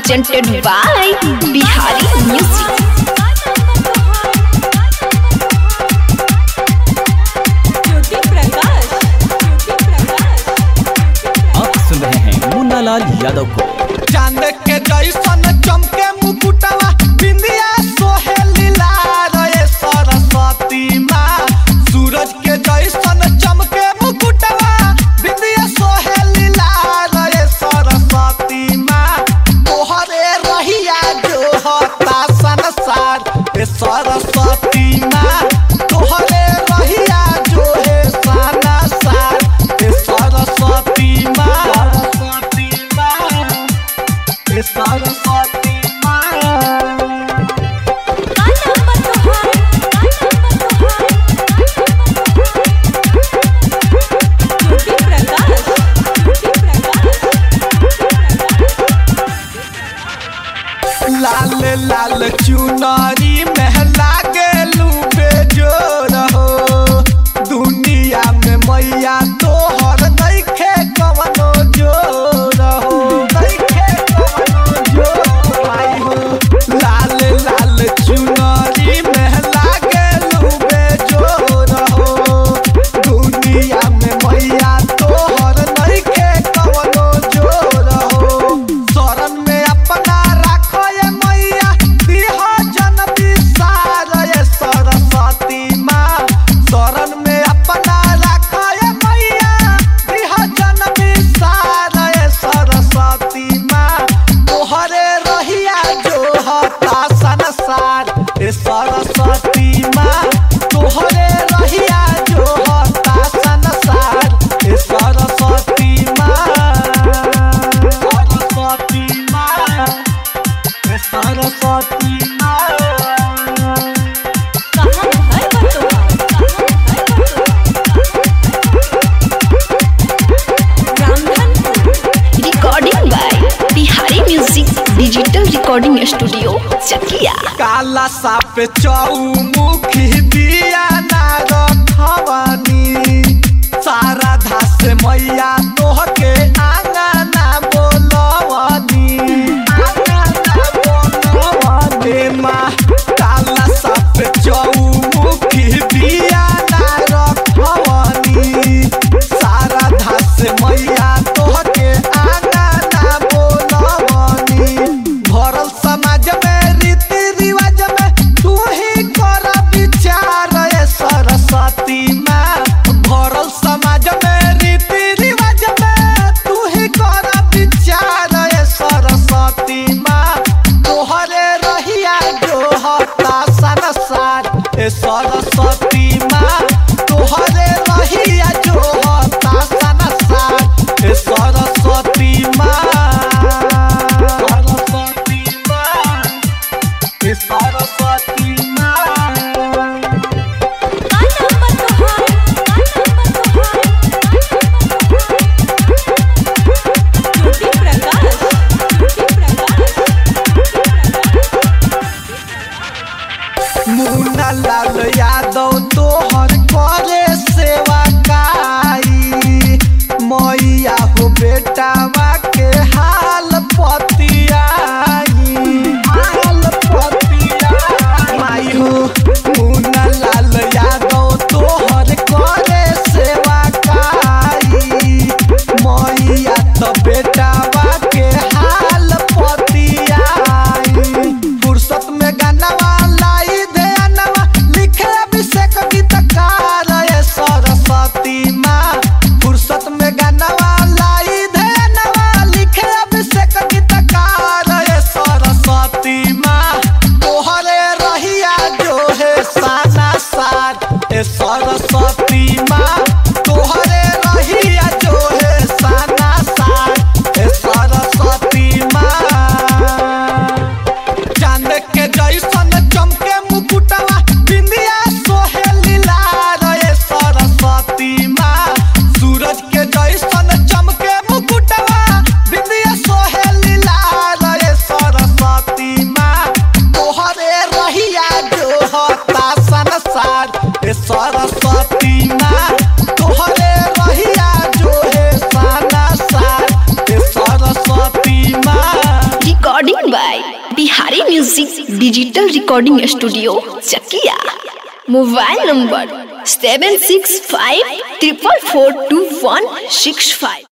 presented by Bihari Music. ज्योति प्रकाश ज्योति प्रकाश आप सुन रहे हैं मुन्नालाल यादव को चांद के जैसन चमके मुकुटवा बिंदिया सोहे लीला रे सरस्वती माँ सूरज के जैसन चमके मुकुटवा बिंदिया सोहे लीला रे सरस्वती माँ तोहरे रहिया जो होता संसार ए सरस्वती माँ तोहरे रहिया जो है संसार ए सरस्वती माँ सरस्वती माँ ए सरस्वती माँ का नंबर तोहार ज्योति प्रकाश ज्योति प्रकाश लाल लाल चुनरी में लागलू बेजोर हो दुनिया में मैया तोहर नइखे कवनो जोर हो नइखे कवनो जोर आई हो लाल लाल चुनरी में लागलू बेजोर हो दुनिया में मैया तोहर नइखे कवनो जोर हो शरण में अपना राखो ये मैया दिह जन विसार ये सरस्वती माँ शरण में अपना राखो ये मैया दिह जन विसार ये सरस्वती माँ तोहरे रहिया जो हता संसार ए सरस्वती माँ तोहरे रहिया जो हता संसार ए सरस्वती माँ सरस्वती माँ ए सरस्वती माँ कहाँ है वो तोहार कहाँ है वो Ramdhanpur Recording by Bihari Music Digital Recording Studio, Chakia. काला साप चौमुखी दिया ना रखवानी सारा धास मैया तोहके आंगना बोलवानी आंगना बोलवानी माँ काला साप चौमुखी दिया ना रखवानी सारा धास मैया तोहके आंगना बोलवानी भरल समाज में रीति रिवाज में तू ही कर विचार ए सरस्वती माँ भरल समाज में रीति रिवाज में तू ही कर विचार ए सरस्वती माँ तोहरे रहिया जो हता संसार ए सरस्वती माँ तोहरे रहिया जो हता संसार ए सरस्वती माँ सरस्वती माँ ए सरस्वती माँ का नंबर तोहार ज्योति प्रकाश ज्योति प्रकाश मुन्ना लाल यादव तोहर करे सेवा काई मैया हो बेटावा के हाल पतियाई हाल पतियाई माई हो मुन्ना लाल यादव तोहर करे सेवा काई मैया तो बेटावा के हाल पतियाई फुर्सत में गानवा लाई दे अनवा लिखे अभिषेक गीतकार ये सरस्वती माँ फुर्सत में गानवा लाई दे अनवा लिखे अभिषेक गीतकार ये सरस्वती माँ तोहरे रहिया जो है सा recording by Bihari music digital recording studio Chakia mobile number seven six five triple four two one six five